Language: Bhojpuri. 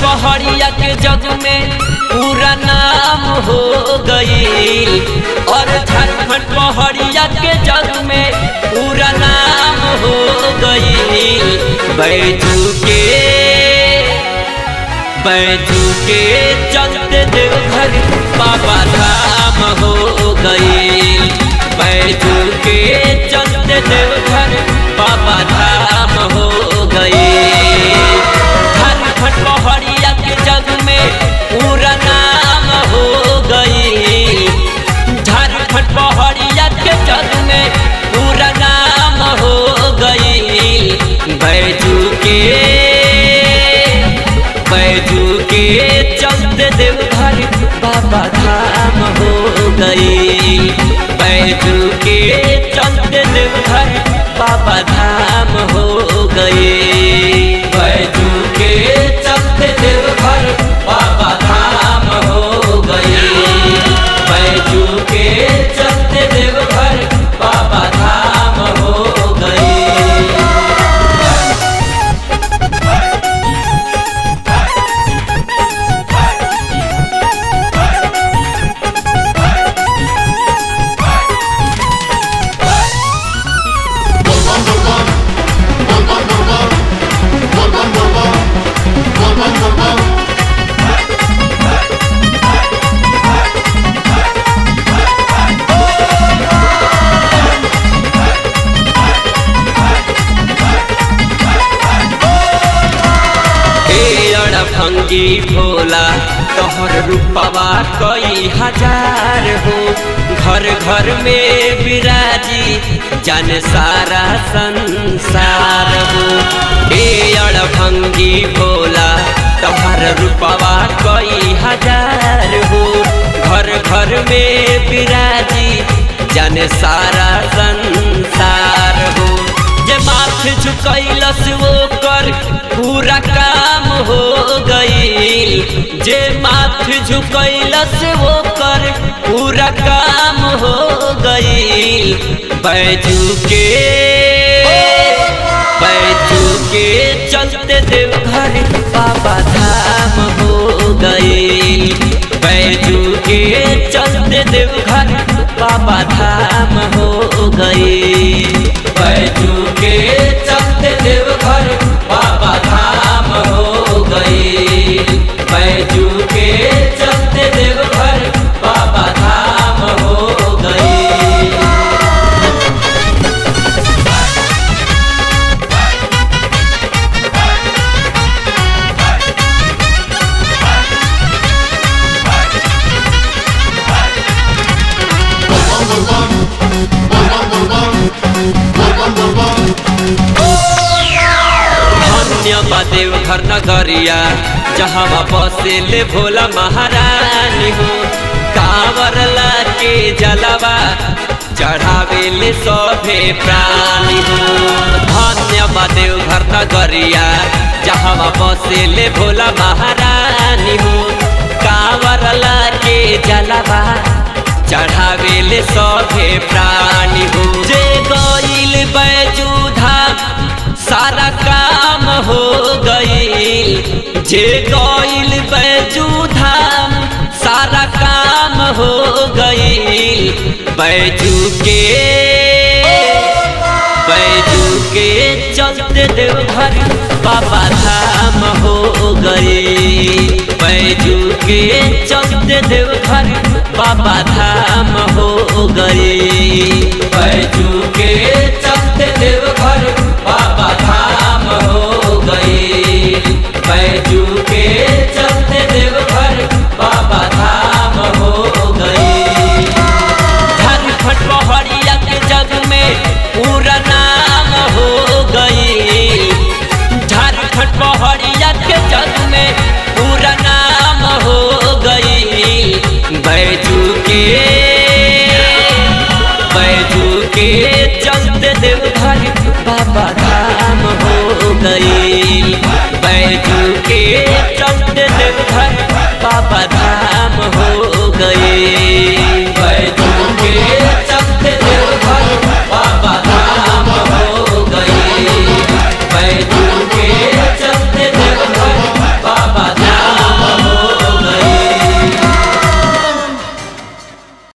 पहाड़िया के जग में पूरा नाम हो गई और झारखंड पहाड़िया के जग में पूरा नाम हो गई बैजू के बैजू के चलते देवघर बाबा धाम हो गई बैजू के चलते देवघर बाबा धाम हो गई झारखंड पहाड़िया के जग में पूरा नाम हो गई झारखंड पहाड़िया के जग में पूरा नाम हो गई बैजू के बैजू के चलते देवघर बाबा धाम हो गई बैजू के चलते देवघर बाबा धाम हो गई बैजू के चलते देवघर बाबा धाम हो गई बैजू के चलते देवघर बाबा धाम हो गई भंगी भोला तोहर रूपवा कई हजार हो घर घर में विराजी जन सारा संसार हो ए भंगी भोला तोहर रूपवा कई हजार हो घर घर में विराजी जन सारा संसार हो जे माथ झुकैलस वो कर पूरा काम हो गई जे माथ झुकैलस वो कर पूरा काम हो गई बैजू के बैजू के चलते देवघर बाबा धाम हो गई बैजू के चलते देवघर बाबा धाम हो गई बैजू के चलते देवघर बाबा धाम हो गई बैजू के चलते देवघर बाबा धाम हो गई देव घर नगरिया जहाँ बसे ले भोला महारानी हो कांवर के जलवा चढ़ावे ले सभे प्राणी हो धन्य देव घर नगरिया जहाँ बसे ले भोला महारानी हो कांवर के जलवा चढ़ावे ले सभे प्राणी हो जे गईल बैजू धाम सारा काम हो गई जे गईल बैजू धाम सारा काम हो गई बैजू के बैजू के चलते देवघर बाबा धाम हो गई बैजू के चलते देवघर बाबा धाम हो गई बैजू के चलते देवघर बाबा धाम हो गई बैजू के चलते देवघर बाबा धाम हो गई झारखंड पहाड़िया के जग में पूरा नाम हो गई झारखंड पहाड़िया के जग में पूरा नाम हो गई बैजू के बैजू के चलते देवघर बाबा